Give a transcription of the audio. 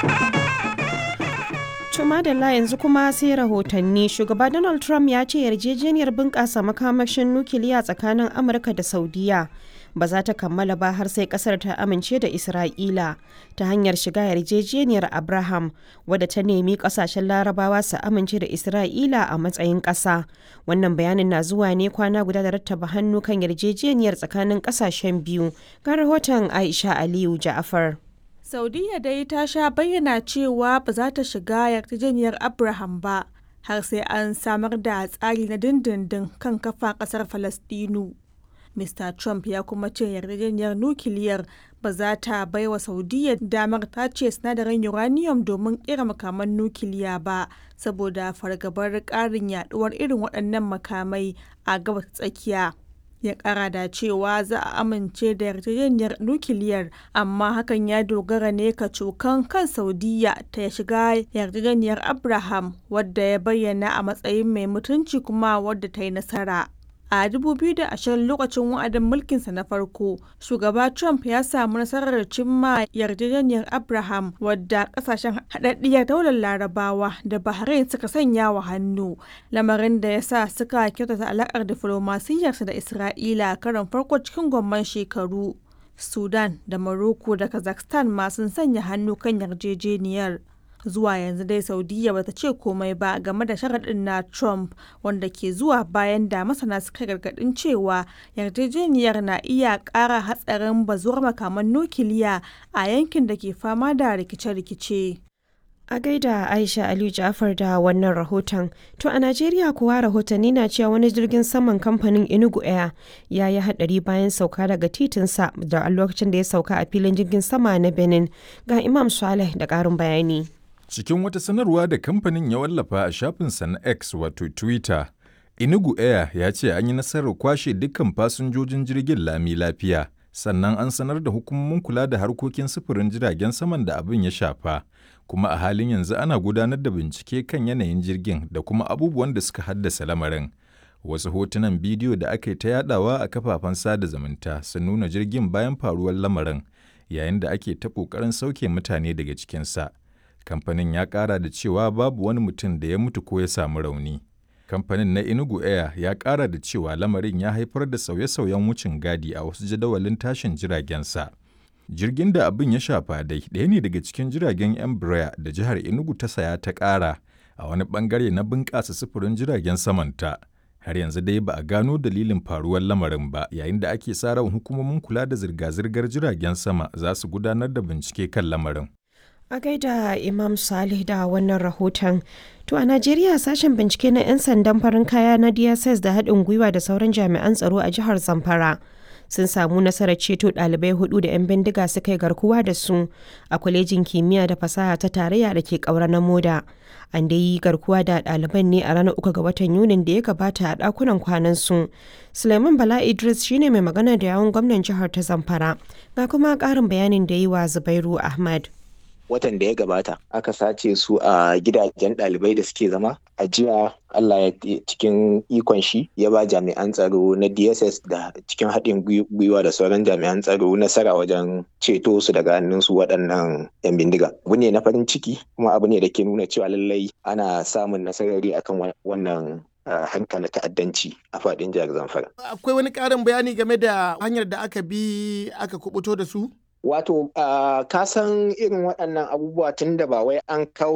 Tuma da yanzu kuma sai rahotanni shugaba Donald Trump ya ce yarjejeniyar bunƙasa makamashin nukiliya tsakanin Amurka da Saudiya ba za ta kammala ba har sai kasar ta amince da Isra'ila ta hanyar shiga yarjejeniyar Abraham wadda ta nemi kasashen larabawa su amince da Isra'ila a matsayin ƙasa. Wannan bayanin na zuwa ne kwana guda da rattaba hannu kan yarjejeniyar tsakanin ƙasashen biyu ga rahoton Aisha Aliyu Ja'afar. Saudiya dai ta sha bayyana cewa ba za ta shiga yarjejeniyar Abraham ba har sai an samar da tsari na dindindin kan kafa ƙasar Falastinu. Mr. Trump ya kuma ce yarjejeniyar nukiliyar ba za ta bai wa Saudiya damar tace sinadarin uranium domin kera makaman nukiliya ba saboda fargabar ƙarin yaduwar irin waɗannan makamai a gabas tsakiya. ya kara da cewa za a amince da yarjejeniyar nukiliyar amma hakan ya dogara ne ka cokan kan saudiya ta shiga yarjejeniyar abraham wadda ya bayyana a matsayin mai mutunci kuma wadda ta yi nasara a 2020 lokacin wa'adin mulkinsa na farko shugaba trump ya samu nasarar cimma yarjejeniyar abraham wadda kasashen haɗaɗɗiyar daular larabawa da bahrain suka sanya wa hannu lamarin da ya sa suka kyautata alaƙar diflomasiyyarsa da isra'ila karon farko cikin gwamman shekaru sudan da morocco da kazakhstan ma sun sanya hannu kan yarjejeniyar zuwa yanzu dai saudiya bata ce komai ba game da sharaɗin na trump wanda ke zuwa bayan da masana suka gargaɗin cewa yarjejeniyar na iya ƙara hatsarin bazuwar makaman nukiliya a yankin da ke fama da rikice-rikice A gaida Aisha Aliyu Ja'far da wannan rahoton. To a Najeriya kuwa rahotanni na cewa wani jirgin saman kamfanin Enugu Air ya yi hadari bayan sauka daga titinsa da a lokacin da ya sauka a filin jirgin sama na Benin. Ga Imam Saleh da ƙarin bayani. Cikin wata sanarwa da kamfanin ya wallafa a shafinsa na X wato Twitter, Enugu Air ya ce an yi nasarar kwashe dukkan fasinjojin jirgin lami lafiya. Sannan an sanar da hukumomin kula da harkokin sufurin jiragen saman da abin ya shafa. kuma a halin yanzu ana gudanar da bincike kan yanayin jirgin da kuma abubuwan da suka haddasa lamarin. Wasu hotunan bidiyo da aka yi ta yadawa a kafafen sada zumunta sun nuna jirgin bayan faruwar lamarin yayin da ake ta ƙoƙarin sauke mutane daga cikinsa. Kamfanin ya ƙara da cewa babu wani mutum da ya mutu ko ya samu rauni. Kamfanin na Enugu Air ya ƙara da cewa lamarin ya haifar da sauye-sauyen wucin gadi a wasu jadawalin tashin jiragensa. jirgin da abin ya shafa dai ɗaya ne daga cikin jiragen embraer da jihar enugu ta saya ta ƙara a wani ɓangare na bunƙasa sufurin jiragen samanta har yanzu dai ba a gano dalilin faruwar lamarin ba yayin da ake sa ran hukumomin kula da zirga-zirgar jiragen sama za su gudanar da bincike kan lamarin A gaida Imam Salih da wannan rahoton. To a Najeriya sashen bincike na 'yan sandan farin kaya na DSS da haɗin gwiwa da sauran jami'an tsaro a jihar Zamfara. sun samu nasarar ceto ɗalibai hudu da 'yan bindiga suka yi garkuwa da su a kwalejin kimiyya da fasaha ta tarayya da ke ƙaura na moda an dai yi garkuwa da ɗaliban ne a ranar uku ga watan yunin da ya gabata a ɗakunan kwanan su suleiman bala idris shine mai magana da yawun gwamnan jihar ta zamfara ga kuma ƙarin bayanin da yi wa zubairu ahmad watan da ya gabata aka sace su a gidajen ɗalibai da suke zama a jiya Allah ya cikin ikon shi ya ba jami'an tsaro na DSS da cikin haɗin gwiwa da sauran jami'an tsaro nasara wajen ceto su daga hannun su waɗannan 'yan bindiga. Abu ne na farin ciki kuma abu ne da ke nuna cewa lallai ana samun nasarari akan wannan hanka na ta'addanci a faɗin jihar Zamfara. Akwai wani ƙarin bayani game da hanyar da aka bi aka kubuto da su? Wato, uh, ka san irin waɗannan abubuwa tun da ba wai an kawo